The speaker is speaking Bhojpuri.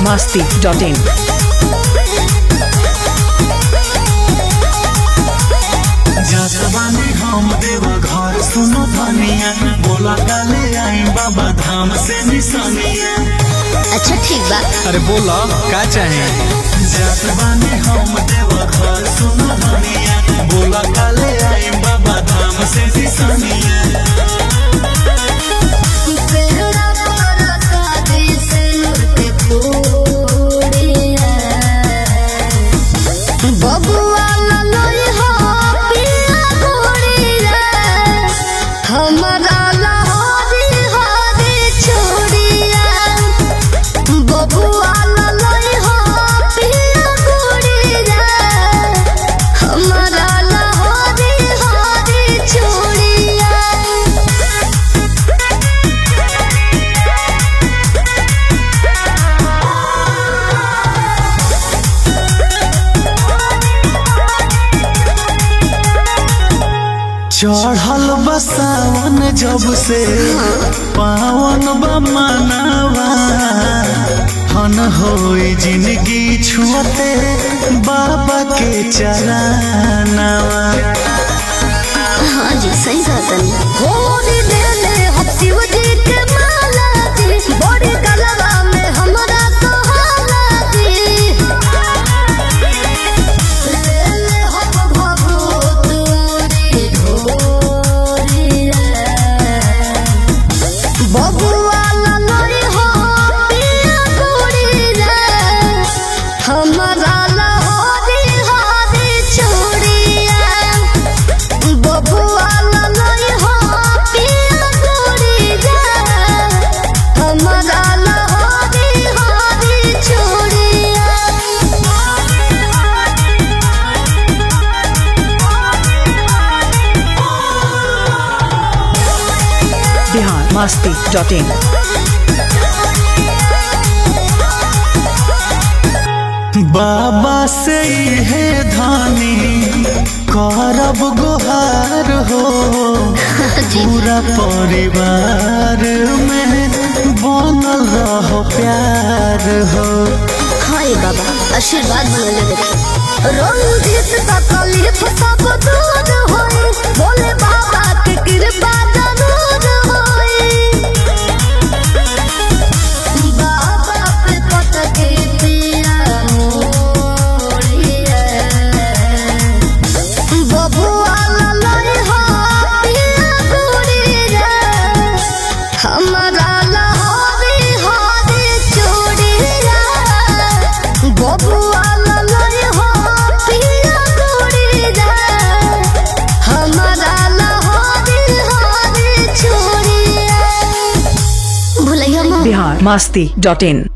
masti.in. जसवानी हम देवा घर सुनो धनिया बोला काले आई बाबा धाम से निशानिया अच्छा ठीक बा अरे बोला का चाहे जसवानी हम देवा घर सुनो धनिया बोला काले आई बाबा धाम से निशानिया बबुआ ललोई हो पिया गोड़िया हमरा लहरी हरी छोड़िया बबुआ ललोई हो पिया गोड़िया हमरा लहरी हरी छोड़िया चढ़ल बसावन जब से पावन बमनावा हन होई जिंदगी छुअते बाबा के चरनावा हाँ जी सही सातन होरी देले हम शिव जी के माला जी बड़ी गलवा में हमरा सहाला जी लेले हम भभूत औरी ढोरिया बबुआ ललोई हो पिया गोड़िया हमरा लहोरी हरी छोड़िया बबुआ ललोई हो पिया गोड़िया हमरा लहोरी हरी छोड़िया Bihar masti.in. बाबा से है धानी करब गुहार हो पूरा परिवार में बनल रहो प्यार हो हाय बाबा आशीर्वाद बनले देखी रंजित तकलीफ सब दूर होई बोले बाबा के कृपा जरूर होई बाबा पे पत के पिया मोरिया बबुआ ललोई हो पिया गोरिया हमरा लहरी हरी चूड़िया बबुआ ललोई हो पिया गोरिया हमरा लहरी हरी चूड़िया भुलैया माँ Bihar masti.in.